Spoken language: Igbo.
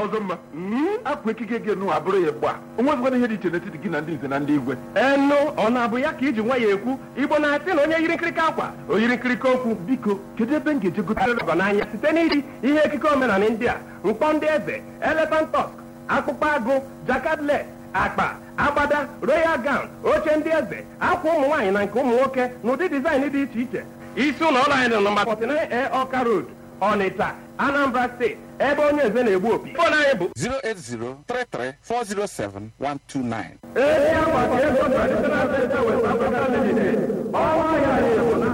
ọzọ mma akwa ekike gị nụ abụrụ ya gba onwezikwana ihe dị iche n'etiti gị na ndị nze na ndị igwe enu ọ na-abụ ya ka iji nwa ya ekwu igbo na-asị na onye yiri nkirika akwa o yiri nkirika okwu biko kedu ebe m ga-eje gotere ọgọ n'anya site n'iri ihe ekike omenala ndị a mkpọ ndị eze elephant tusk akpụkpọ agụ jakadle akpa agbada royal gown oche ndị eze akwa ụmụ nwaanyị na nke ụmụ nwoke n'ụdị dizaịn dị iche iche isi ụlọ ọrụ anyị dị nọmba 49 ọka road ọnịcha anambra steeti ebe onye eze na-egbu opi fon anyị bụ 08033407129. ezi akwa ka ego traditional center west africa limited ọnwa ya na-egbu na